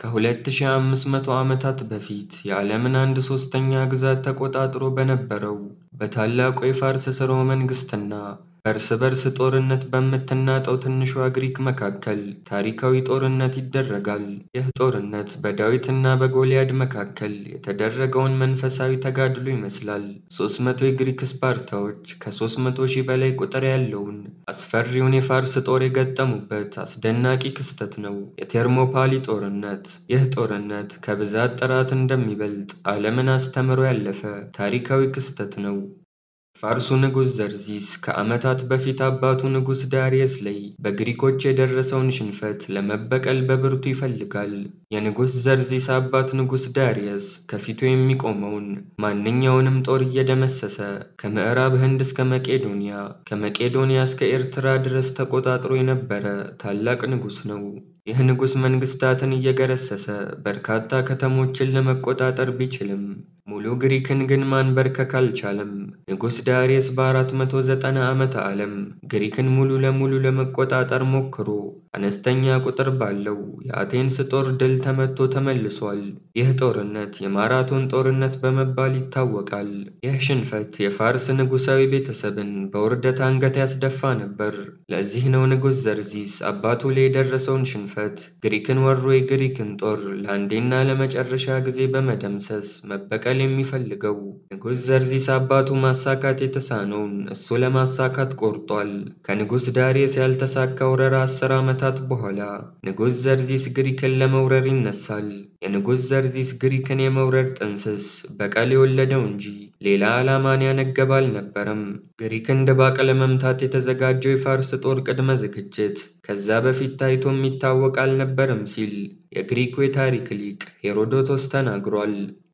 ከ2500 ዓመታት በፊት የዓለምን አንድ ሦስተኛ ግዛት ተቆጣጥሮ በነበረው በታላቁ የፋርስ ሥርወ መንግሥትና በእርስ በርስ ጦርነት በምትናጠው ትንሿ ግሪክ መካከል ታሪካዊ ጦርነት ይደረጋል። ይህ ጦርነት በዳዊትና በጎልያድ መካከል የተደረገውን መንፈሳዊ ተጋድሎ ይመስላል። 300 የግሪክ ስፓርታዎች ከ300 ሺህ በላይ ቁጥር ያለውን አስፈሪውን የፋርስ ጦር የገጠሙበት አስደናቂ ክስተት ነው የቴርሞፓሊ ጦርነት። ይህ ጦርነት ከብዛት ጥራት እንደሚበልጥ ዓለምን አስተምሮ ያለፈ ታሪካዊ ክስተት ነው። ፋርሱ ንጉሥ ዘርዚስ ከዓመታት በፊት አባቱ ንጉሥ ዳርየስ ላይ በግሪኮች የደረሰውን ሽንፈት ለመበቀል በብርቱ ይፈልጋል። የንጉሥ ዘርዚስ አባት ንጉሥ ዳርየስ ከፊቱ የሚቆመውን ማንኛውንም ጦር እየደመሰሰ ከምዕራብ ህንድ እስከ መቄዶንያ፣ ከመቄዶንያ እስከ ኤርትራ ድረስ ተቆጣጥሮ የነበረ ታላቅ ንጉሥ ነው። ይህ ንጉሥ መንግሥታትን እየገረሰሰ በርካታ ከተሞችን ለመቆጣጠር ቢችልም ሙሉ ግሪክን ግን ማንበርከክ አልቻለም። ንጉሥ ዳርየስ በ490 ዓመተ ዓለም ግሪክን ሙሉ ለሙሉ ለመቆጣጠር ሞክሮ አነስተኛ ቁጥር ባለው የአቴንስ ጦር ድል ተመቶ ተመልሷል። ይህ ጦርነት የማራቶን ጦርነት በመባል ይታወቃል። ይህ ሽንፈት የፋርስ ንጉሣዊ ቤተሰብን በውርደት አንገት ያስደፋ ነበር። ለዚህ ነው ንጉሥ ዘርዚስ አባቱ ላይ የደረሰውን ሽንፈት ግሪክን ወሮ የግሪክን ጦር ለአንዴና ለመጨረሻ ጊዜ በመደምሰስ መበቀል የሚፈልገው። ንጉሥ ዘርዚስ አባቱ ማሳካት የተሳነውን እሱ ለማሳካት ቆርጧል። ከንጉሥ ዳርየስ ያልተሳካ ወረራ አስር ዓመታት በኋላ ንጉሥ ዘርዚስ ግሪክን ለመውረር ይነሳል። የንጉሥ ዘርዚስ ግሪክን የመውረር ጥንስስ በቀል የወለደው እንጂ ሌላ ዓላማን ያነገበ አልነበረም። ግሪክን ድባቅ ለመምታት የተዘጋጀው የፋርስ ጦር ቅድመ ዝግጅት ከዛ በፊት ታይቶ የሚታወቅ አልነበረም ሲል የግሪኩ የታሪክ ሊቅ ሄሮዶቶስ ተናግሯል።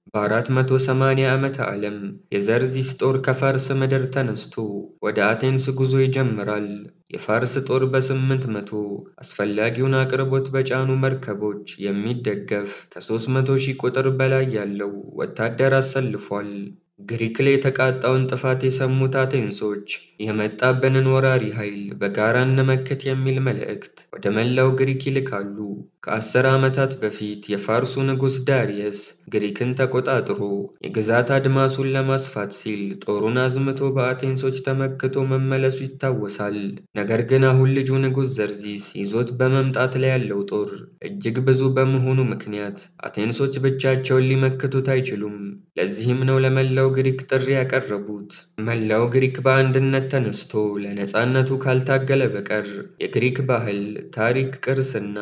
በ480 ዓመተ ዓለም የዘርዚስ ጦር ከፋርስ ምድር ተነስቶ ወደ አቴንስ ጉዞ ይጀምራል። የፋርስ ጦር በ800 አስፈላጊውን አቅርቦት በጫኑ መርከቦች የሚደገፍ ከ300 ሺህ ቁጥር በላይ ያለው ወታደር አሰልፏል። ግሪክ ላይ የተቃጣውን ጥፋት የሰሙት አቴንሶች የመጣብንን ወራሪ ኃይል በጋራ እንመክት የሚል መልእክት ወደ መላው ግሪክ ይልካሉ። ከአስር ዓመታት በፊት የፋርሱ ንጉሥ ዳርየስ ግሪክን ተቆጣጥሮ የግዛት አድማሱን ለማስፋት ሲል ጦሩን አዝምቶ በአቴንሶች ተመክቶ መመለሱ ይታወሳል። ነገር ግን አሁን ልጁ ንጉሥ ዘርዚስ ይዞት በመምጣት ላይ ያለው ጦር እጅግ ብዙ በመሆኑ ምክንያት አቴንሶች ብቻቸውን ሊመክቱት አይችሉም። ለዚህም ነው ለመላው ግሪክ ጥሪ ያቀረቡት። መላው ግሪክ በአንድነት ተነስቶ ለነፃነቱ ካልታገለ በቀር የግሪክ ባህል፣ ታሪክ፣ ቅርስና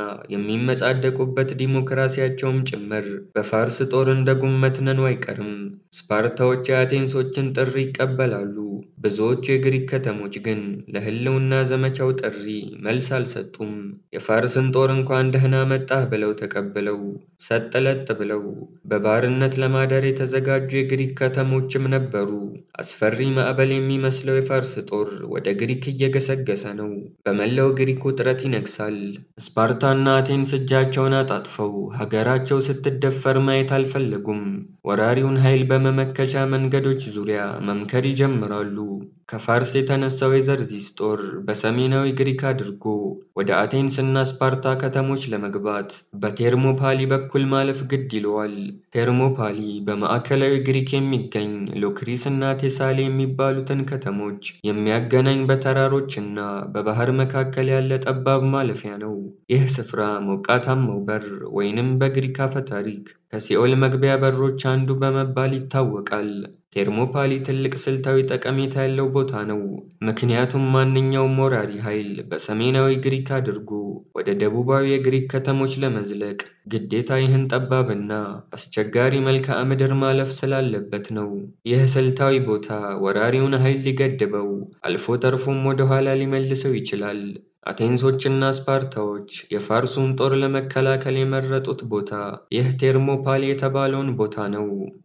የሚመጻደቁበት ዲሞክራሲያቸውም ጭምር በፋርስ ጦር እንደ ጉም መትነኑ አይቀርም። ስፓርታዎች የአቴንሶችን ጥሪ ይቀበላሉ። ብዙዎቹ የግሪክ ከተሞች ግን ለሕልውና ዘመቻው ጥሪ መልስ አልሰጡም። የፋርስን ጦር እንኳን ደህና መጣህ ብለው ተቀብለው ሰጥ ለጥ ብለው በባርነት ለማደር የተዘጋጁ የግሪክ ከተሞችም ነበሩ። አስፈሪ ማዕበል የሚመስለው የፋርስ ጦር ወደ ግሪክ እየገሰገሰ ነው። በመላው ግሪክ ውጥረት ይነግሳል። ስፓርታና አቴንስ እጃቸውን አጣጥፈው ሀገራቸው ስትደፈር ማየት አልፈለጉም። ወራሪውን ኃይል በመመከቻ መንገዶች ዙሪያ መምከር ይጀምራሉ። ከፋርስ የተነሳው የዘርዚስ ጦር በሰሜናዊ ግሪክ አድርጎ ወደ አቴንስ እና ስፓርታ ከተሞች ለመግባት በቴርሞፓሊ በኩል ማለፍ ግድ ይለዋል። ቴርሞፓሊ በማዕከላዊ ግሪክ የሚገኝ ሎክሪስ እና ቴሳሌ የሚባሉትን ከተሞች የሚያገናኝ በተራሮች እና በባህር መካከል ያለ ጠባብ ማለፊያ ነው። ይህ ስፍራ ሞቃታማው በር ወይንም በግሪክ አፈ ታሪክ ከሲኦል መግቢያ በሮች አንዱ በመባል ይታወቃል። ቴርሞፓሊ ትልቅ ስልታዊ ጠቀሜታ ያለው ቦታ ነው። ምክንያቱም ማንኛውም ወራሪ ኃይል በሰሜናዊ ግሪክ አድርጎ ወደ ደቡባዊ የግሪክ ከተሞች ለመዝለቅ ግዴታ ይህን ጠባብና አስቸጋሪ መልክዓ ምድር ማለፍ ስላለበት ነው። ይህ ስልታዊ ቦታ ወራሪውን ኃይል ሊገድበው አልፎ ተርፎም ወደ ኋላ ሊመልሰው ይችላል። አቴንሶችና ስፓርታዎች የፋርሱን ጦር ለመከላከል የመረጡት ቦታ ይህ ቴርሞፓሊ የተባለውን ቦታ ነው።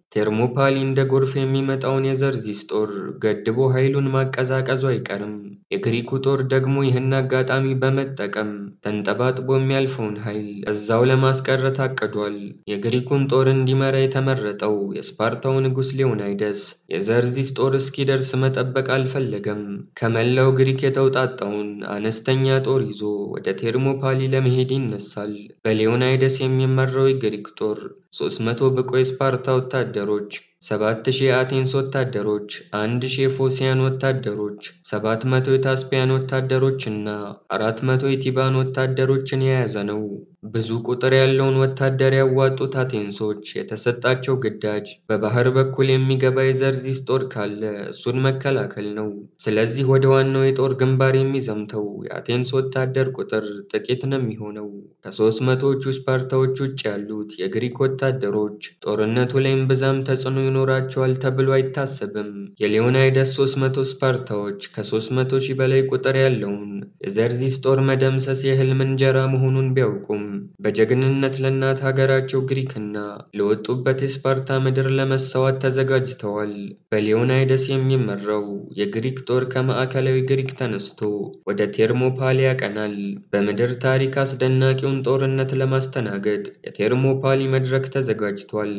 ቴርሞፓሊ እንደ ጎርፍ የሚመጣውን የዘርዚስ ጦር ገድቦ ኃይሉን ማቀዛቀዙ አይቀርም። የግሪኩ ጦር ደግሞ ይህን አጋጣሚ በመጠቀም ተንጠባጥቦ የሚያልፈውን ኃይል እዛው ለማስቀረት አቅዷል። የግሪኩን ጦር እንዲመራ የተመረጠው የስፓርታው ንጉሥ ሌዮናይደስ የዘርዚስ ጦር እስኪደርስ መጠበቅ አልፈለገም። ከመላው ግሪክ የተውጣጣውን አነስተኛ ጦር ይዞ ወደ ቴርሞፓሊ ለመሄድ ይነሳል። በሌዮናይደስ የሚመራው የግሪክ ጦር 300 ብቁ የስፓርታ ወታደሮች፣ 7000 የአቴንስ ወታደሮች፣ 1000 የፎሲያን ወታደሮች፣ 700 የታስፒያን ወታደሮች እና 400 የቲባን ወታደሮችን የያዘ ነው። ብዙ ቁጥር ያለውን ወታደር ያዋጡት አቴንሶች የተሰጣቸው ግዳጅ በባህር በኩል የሚገባ የዘርዚስ ጦር ካለ እሱን መከላከል ነው። ስለዚህ ወደ ዋናው የጦር ግንባር የሚዘምተው የአቴንስ ወታደር ቁጥር ጥቂት ነው የሚሆነው። ከሦስት መቶዎቹ ስፓርታዎች ውጭ ያሉት የግሪክ ወታደሮች ጦርነቱ ላይም ብዛም ተጽዕኖ ይኖራቸዋል ተብሎ አይታሰብም። የሌዮናይደስ 300 ስፓርታዎች ከ300 ሺህ በላይ ቁጥር ያለውን የዘርዚስ ጦር መደምሰስ የህልም እንጀራ መሆኑን ቢያውቁም በጀግንነት ለእናት ሀገራቸው ግሪክና ለወጡበት የስፓርታ ምድር ለመሰዋት ተዘጋጅተዋል። በሊዮናይደስ የሚመራው የግሪክ ጦር ከማዕከላዊ ግሪክ ተነስቶ ወደ ቴርሞፓሊ ያቀናል። በምድር ታሪክ አስደናቂውን ጦርነት ለማስተናገድ የቴርሞፓሊ መድረክ ተዘጋጅቷል።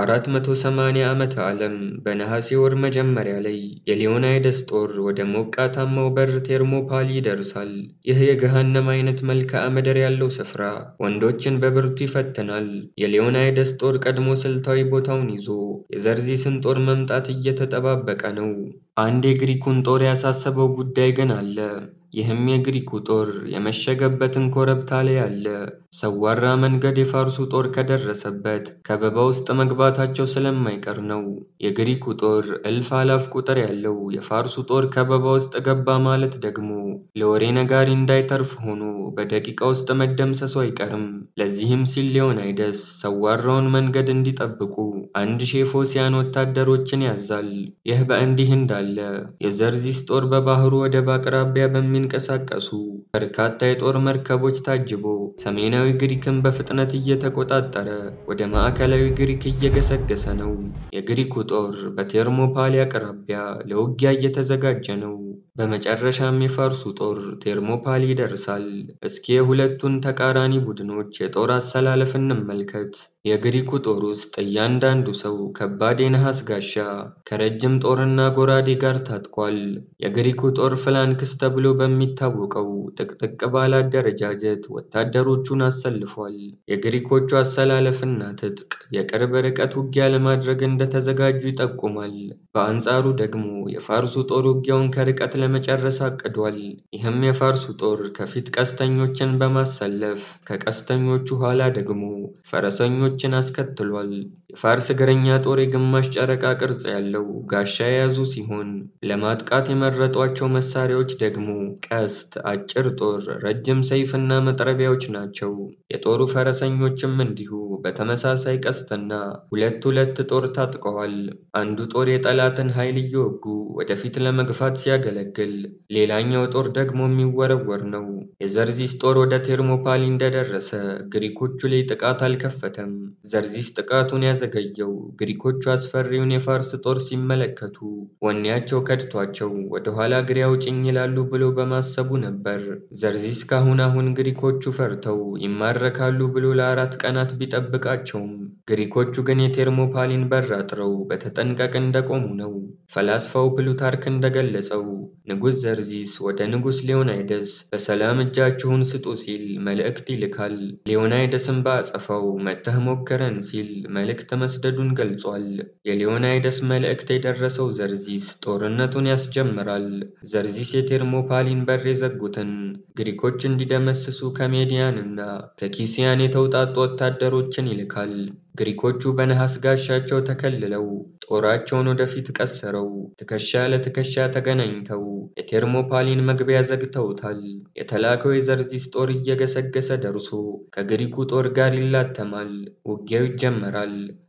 በ480 ዓመተ ዓለም በነሐሴ ወር መጀመሪያ ላይ የሊዮናይደስ ጦር ወደ ሞቃታማው በር ቴርሞፓሊ ይደርሳል። ይህ የገሃነም አይነት መልክዓ ምድር ያለው ስፍራ ወንዶችን በብርቱ ይፈትናል። የሊዮናይደስ ጦር ቀድሞ ስልታዊ ቦታውን ይዞ የዘርዚስን ጦር መምጣት እየተጠባበቀ ነው። አንድ የግሪኩን ጦር ያሳሰበው ጉዳይ ግን አለ። ይህም የግሪኩ ጦር የመሸገበትን ኮረብታ ላይ አለ። ሰዋራ መንገድ የፋርሱ ጦር ከደረሰበት ከበባ ውስጥ መግባታቸው ስለማይቀር ነው። የግሪኩ ጦር እልፍ አላፍ ቁጥር ያለው የፋርሱ ጦር ከበባ ውስጥ ገባ ማለት ደግሞ ለወሬ ነጋሪ እንዳይተርፍ ሆኖ በደቂቃ ውስጥ መደምሰሱ አይቀርም። ለዚህም ሲል ሊዮናይደስ ሰዋራውን መንገድ እንዲጠብቁ አንድ ሺህ ፎሲያን ወታደሮችን ያዛል። ይህ በእንዲህ እንዳለ የዘርዚስ ጦር በባህሩ ወደብ አቅራቢያ በሚንቀሳቀሱ በርካታ የጦር መርከቦች ታጅቦ ሰሜናዊ ግሪክን በፍጥነት እየተቆጣጠረ ወደ ማዕከላዊ ግሪክ እየገሰገሰ ነው። የግሪኩ ጦር በቴርሞፓሊ አቅራቢያ ለውጊያ እየተዘጋጀ ነው። በመጨረሻም የፋርሱ ጦር ቴርሞፓሊ ይደርሳል። እስኪ የሁለቱን ተቃራኒ ቡድኖች የጦር አሰላለፍ እንመልከት። የግሪኩ ጦር ውስጥ እያንዳንዱ ሰው ከባድ የነሐስ ጋሻ ከረጅም ጦርና ጎራዴ ጋር ታጥቋል። የግሪኩ ጦር ፍላንክስ ተብሎ በሚታወቀው ጥቅጥቅ ባለ አደረጃጀት ወታደሮቹን አሰልፏል። የግሪኮቹ አሰላለፍና ትጥቅ የቅርብ ርቀት ውጊያ ለማድረግ እንደተዘጋጁ ይጠቁማል። በአንጻሩ ደግሞ የፋርሱ ጦር ውጊያውን ከርቀት ለመጨረስ አቅዷል። ይህም የፋርሱ ጦር ከፊት ቀስተኞችን በማሰለፍ ከቀስተኞቹ ኋላ ደግሞ ፈረሰኞችን አስከትሏል። የፋርስ እግረኛ ጦር የግማሽ ጨረቃ ቅርጽ ያለው ጋሻ የያዙ ሲሆን ለማጥቃት የመረጧቸው መሳሪያዎች ደግሞ ቀስት፣ አጭር ጦር፣ ረጅም ሰይፍና መጥረቢያዎች ናቸው። የጦሩ ፈረሰኞችም እንዲሁ በተመሳሳይ ቀስትና ሁለት ሁለት ጦር ታጥቀዋል። አንዱ ጦር የጠላትን ኃይል እየወጉ ወደፊት ለመግፋት ሲያገለግል፣ ሌላኛው ጦር ደግሞ የሚወረወር ነው። የዘርዚስ ጦር ወደ ቴርሞፓሊ እንደደረሰ ግሪኮቹ ላይ ጥቃት አልከፈተም። ዘርዚስ ጥቃቱን ያዘገየው ግሪኮቹ አስፈሪውን የፋርስ ጦር ሲመለከቱ ወኔያቸው ከድቷቸው ወደ ኋላ እግሬ አውጭኝ ይላሉ ብሎ በማሰቡ ነበር። ዘርዚስ ካሁን አሁን ግሪኮቹ ፈርተው ይማረካሉ ብሎ ለአራት ቀናት ቢጠብቃቸውም ግሪኮቹ ግን የቴርሞፓሊን በር አጥረው በተጠንቀቅ እንደቆሙ ነው። ፈላስፋው ፕሉታርክ እንደገለጸው ንጉሥ ዘርዚስ ወደ ንጉሥ ሊዮናይደስ በሰላም እጃችሁን ስጡ ሲል መልእክት ይልካል። ሊዮናይደስም በአጸፋው መጥተህ ሞክረን ሲል መልእክት መስደዱን ገልጿል። የሊዮናይደስ መልእክት የደረሰው ዘርዚስ ጦርነቱን ያስጀምራል። ዘርዚስ የቴርሞፓሊን በር የዘጉትን ግሪኮች እንዲደመስሱ ከሜዲያንና ከኪሲያን የተውጣጡ ወታደሮችን ይልካል። ግሪኮቹ በነሐስ ጋሻቸው ተከልለው ጦራቸውን ወደፊት ቀስረው ትከሻ ለትከሻ ተገናኝተው የቴርሞፓሊን መግቢያ ዘግተውታል። የተላከው የዘርዚስ ጦር እየገሰገሰ ደርሶ ከግሪኩ ጦር ጋር ይላተማል። ውጊያው ይጀመራል።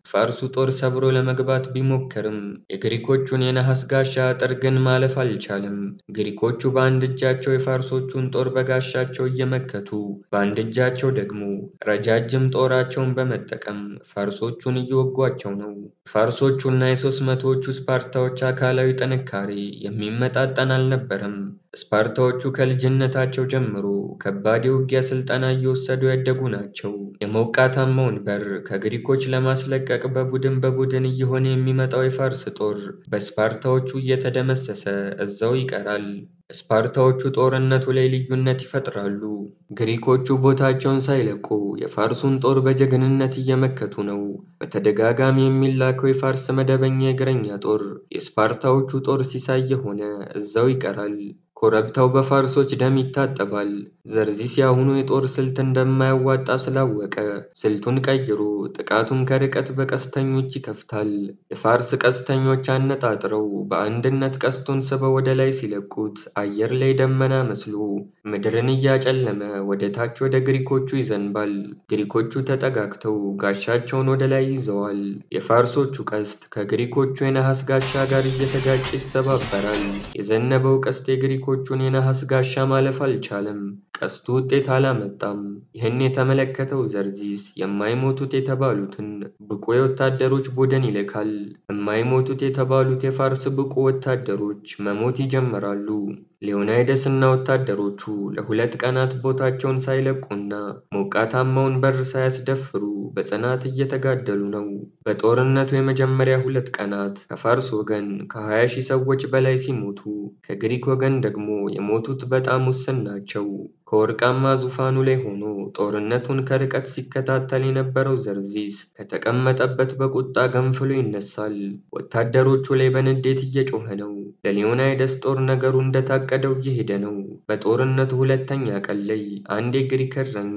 ፋርሱ ጦር ሰብሮ ለመግባት ቢሞክርም የግሪኮቹን የነሐስ ጋሻ አጥር ግን ማለፍ አልቻለም። ግሪኮቹ በአንድ እጃቸው የፋርሶቹን ጦር በጋሻቸው እየመከቱ፣ በአንድ እጃቸው ደግሞ ረጃጅም ጦራቸውን በመጠቀም ፋርሶቹን እየወጓቸው ነው። የፋርሶቹና የሦስት መቶዎቹ ስፓርታዎች አካላዊ ጥንካሬ የሚመጣጠን አልነበረም። ስፓርታዎቹ ከልጅነታቸው ጀምሮ ከባድ የውጊያ ስልጠና እየወሰዱ ያደጉ ናቸው። የሞቃታማውን በር ከግሪኮች ለማስለቀቅ በቡድን በቡድን እየሆነ የሚመጣው የፋርስ ጦር በስፓርታዎቹ እየተደመሰሰ እዛው ይቀራል። ስፓርታዎቹ ጦርነቱ ላይ ልዩነት ይፈጥራሉ። ግሪኮቹ ቦታቸውን ሳይለቁ የፋርሱን ጦር በጀግንነት እየመከቱ ነው። በተደጋጋሚ የሚላከው የፋርስ መደበኛ የእግረኛ ጦር የስፓርታዎቹ ጦር ሲሳይ የሆነ እዛው ይቀራል። ኮረብታው በፋርሶች ደም ይታጠባል። ዘርዚስ የአሁኑ የጦር ስልት እንደማያዋጣ ስላወቀ ስልቱን ቀይሮ ጥቃቱን ከርቀት በቀስተኞች ይከፍታል። የፋርስ ቀስተኞች አነጣጥረው በአንድነት ቀስቱን ስበው ወደ ላይ ሲለቁት አየር ላይ ደመና መስሎ ምድርን እያጨለመ ወደ ታች ወደ ግሪኮቹ ይዘንባል። ግሪኮቹ ተጠጋግተው ጋሻቸውን ወደ ላይ ይዘዋል። የፋርሶቹ ቀስት ከግሪኮቹ የነሐስ ጋሻ ጋር እየተጋጨ ይሰባበራል። የዘነበው ቀስት የግሪኮቹን የነሐስ ጋሻ ማለፍ አልቻለም። ቀስቱ ውጤት አላመጣም። ይህን የተመለከተው ዘርዚስ የማይሞቱት የተባሉትን ብቁ የወታደሮች ቡድን ይልካል። የማይሞቱት የተባሉት የፋርስ ብቁ ወታደሮች መሞት ይጀምራሉ። ሊዮናይደስ እና ወታደሮቹ ለሁለት ቀናት ቦታቸውን ሳይለቁና ሞቃታማውን በር ሳያስደፍሩ በጽናት እየተጋደሉ ነው። በጦርነቱ የመጀመሪያ ሁለት ቀናት ከፋርስ ወገን ከ20 ሺህ ሰዎች በላይ ሲሞቱ፣ ከግሪክ ወገን ደግሞ የሞቱት በጣም ውስን ናቸው። ከወርቃማ ዙፋኑ ላይ ሆኖ ጦርነቱን ከርቀት ሲከታተል የነበረው ዘርዚስ ከተቀመጠበት በቁጣ ገንፍሎ ይነሳል። ወታደሮቹ ላይ በንዴት እየጮኸ ነው። ለሊዮናይደስ ጦር ነገሩ እንደታቀደው እየሄደ ነው። በጦርነቱ ሁለተኛ ቀን ላይ አንድ የግሪክ እረኛ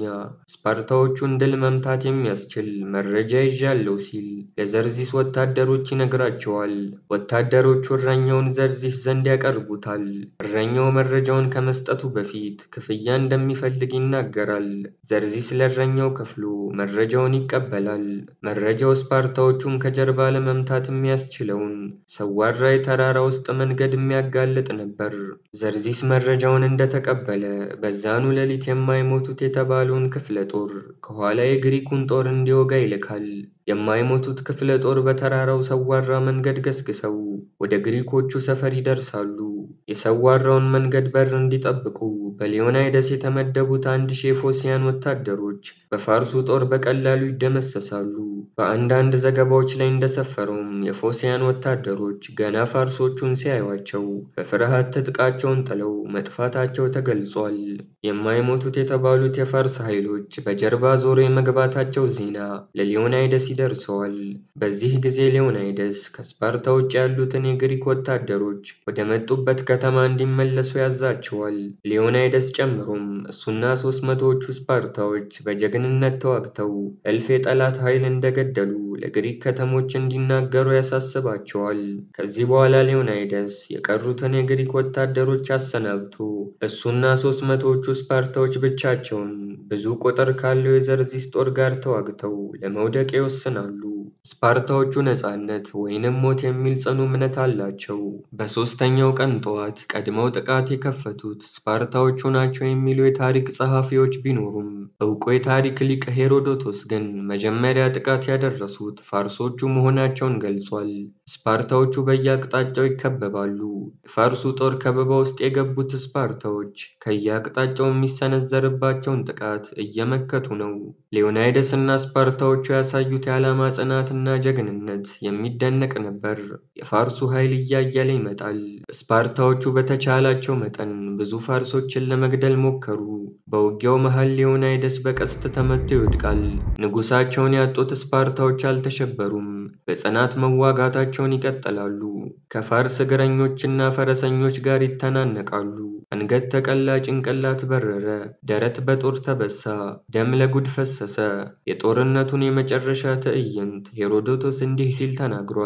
ስፓርታዎቹን ድል መምታት የሚያስችል መረጃ ይዣለሁ ሲል ለዘርዚስ ወታደሮች ይነግራቸዋል። ወታደሮቹ እረኛውን ዘርዚስ ዘንድ ያቀርቡታል። እረኛው መረጃውን ከመስጠቱ በፊት ክፍያ እንደሚፈልግ ይናገራል። ዘርዚስ ለእረኛው ከፍሎ መረጃውን ይቀበላል። መረጃው ስፓርታዎቹን ከጀርባ ለመምታት የሚያስችለውን ሰዋራ የተራራ ውስጥ መንገድ የሚያጋልጥ ነበር። ዘርዚስ መረጃውን እንደተቀበለ በዛኑ ሌሊት የማይሞቱት የተባለውን ክፍለ ጦር ከኋላ የግሪኩን ጦር እንዲወጋ ይልካል። የማይሞቱት ክፍለ ጦር በተራራው ሰዋራ መንገድ ገስግሰው ወደ ግሪኮቹ ሰፈር ይደርሳሉ። የሰዋራውን መንገድ በር እንዲጠብቁ በሊዮናይደስ የተመደቡት አንድ ሺህ የፎሲያን ወታደሮች በፋርሱ ጦር በቀላሉ ይደመሰሳሉ። በአንዳንድ ዘገባዎች ላይ እንደሰፈረውም የፎሲያን ወታደሮች ገና ፋርሶቹን ሲያዩአቸው በፍርሃት ትጥቃቸውን ጥለው መጥፋታቸው ተገልጿል። የማይሞቱት የተባሉት የፋርስ ኃይሎች በጀርባ ዞሮ የመግባታቸው ዜና ለሊዮናይደስ ይደርሰዋል። በዚህ ጊዜ ሊዮናይደስ ከስፓርታ ውጭ ያሉትን የግሪክ ወታደሮች ወደ መጡበት ከተማ እንዲመለሱ ያዛቸዋል። ሊዮናይደስ ጨምሮም እሱና ሦስት መቶዎቹ ስፓርታዎች በጀግንነት ተዋግተው እልፍ የጠላት ኃይል እንደገደሉ ለግሪክ ከተሞች እንዲናገሩ ያሳስባቸዋል። ከዚህ በኋላ ሊዮናይደስ የቀሩትን የግሪክ ወታደሮች አሰናብቶ እሱና ሦስት መቶዎቹ ስፓርታዎች ብቻቸውን ብዙ ቁጥር ካለው የዘርዚስ ጦር ጋር ተዋግተው ለመውደቅ ይወስናሉ። ስፓርታዎቹ ነፃነት ወይንም ሞት የሚል ጽኑ እምነት አላቸው። በሦስተኛው ቀን ጠዋት ቀድመው ጥቃት የከፈቱት ስፓርታዎቹ ናቸው የሚሉ የታሪክ ጸሐፊዎች ቢኖሩም ዕውቁ የታሪክ ሊቅ ሄሮዶቶስ ግን መጀመሪያ ጥቃት ያደረሱት ፋርሶቹ መሆናቸውን ገልጿል። ስፓርታዎቹ በየአቅጣጫው ይከበባሉ። የፋርሱ ጦር ከበባ ውስጥ የገቡት ስፓርታዎች ከየአቅጣጫው የሚሰነዘርባቸውን ጥቃት እየመከቱ ነው። ሊዮናይደስ እና ስፓርታዎቹ ያሳዩት የዓላማ ጽናትና ጀግንነት የሚደነቅ ነበር። የፋርሱ ኃይል እያየለ ይመጣል። ስፓርታዎቹ በተቻላቸው መጠን ብዙ ፋርሶችን ለመግደል ሞከሩ። በውጊያው መሃል ሊዮናይደስ በቀስት ተመቶ ይወድቃል። ንጉሣቸውን ያጡት ስፓርታዎች አልተሸበሩም። በጽናት መዋጋታቸውን ይቀጥላሉ። ከፋርስ እግረኞችና ፈረሰኞች ጋር ይተናነቃሉ። አንገት ተቀላ፣ ጭንቅላት በረረ፣ ደረት በጦር ተበሳ፣ ደም ለጉድ ፈሰሰ። የጦርነቱን የመጨረሻ ትዕይንት ሄሮዶቶስ እንዲህ ሲል ተናግሯል።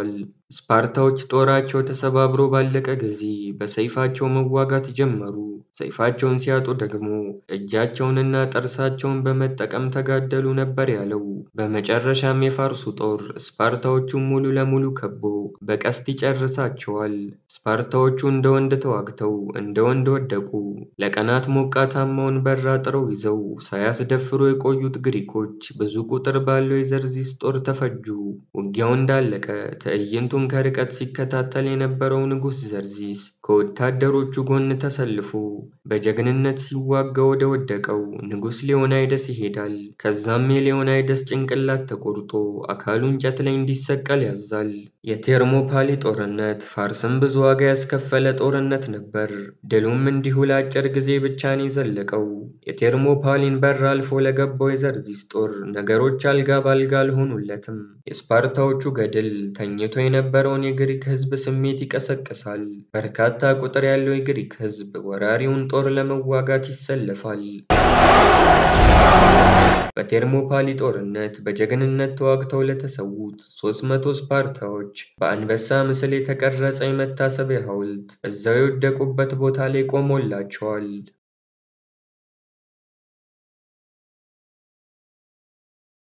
ስፓርታዎች ጦራቸው ተሰባብሮ ባለቀ ጊዜ በሰይፋቸው መዋጋት ጀመሩ። ሰይፋቸውን ሲያጡ ደግሞ እጃቸውንና ጥርሳቸውን በመጠቀም ተጋደሉ ነበር ያለው። በመጨረሻም የፋርሱ ጦር ስፓርታዎቹን ሙሉ ለሙሉ ከቦ በቀስት ይጨርሳቸዋል። ስፓርታዎቹ እንደ ወንድ ተዋግተው እንደ ወንድ ወደቁ። ለቀናት ሞቃታማውን በር አጥረው ይዘው ሳያስደፍሩ የቆዩት ግሪኮች ብዙ ቁጥር ባለው የዘርዚስ ጦር ተፈጁ። ውጊያው እንዳለቀ ትዕይንቱን ከርቀት ሲከታተል የነበረው ንጉሥ ዘርዚስ ከወታደሮቹ ጎን ተሰልፎ በጀግንነት ሲዋጋ ወደ ወደቀው ንጉሥ ሊዮናይደስ ይሄዳል። ከዛም የሊዮናይደስ ጭንቅላት ተቆርጦ አካሉ እንጨት ላይ እንዲሰቀል ያዛል። የቴርሞፓሊ ጦርነት ፋርስን ብዙ ዋጋ ያስከፈለ ጦርነት ነበር። ድሉም እንዲሁ ለአጭር ጊዜ ብቻ ነው የዘለቀው። የቴርሞፓሊን በር አልፎ ለገባው የዘርዚስ ጦር ነገሮች አልጋ ባልጋ አልሆኑለትም። የስፓርታዎቹ ገድል ተኝቶ የነበረውን የግሪክ ሕዝብ ስሜት ይቀሰቅሳል። በርካታ ቁጥር ያለው የግሪክ ሕዝብ ወራሪውን ጦር ለመዋጋት ይሰለፋል። በቴርሞፓሊ ጦርነት በጀግንነት ተዋግተው ለተሰዉት ሦስት መቶ ስፓርታዎች በአንበሳ ምስል የተቀረጸ የመታሰቢያ ሐውልት እዛው የወደቁበት ቦታ ላይ ቆሞላቸዋል።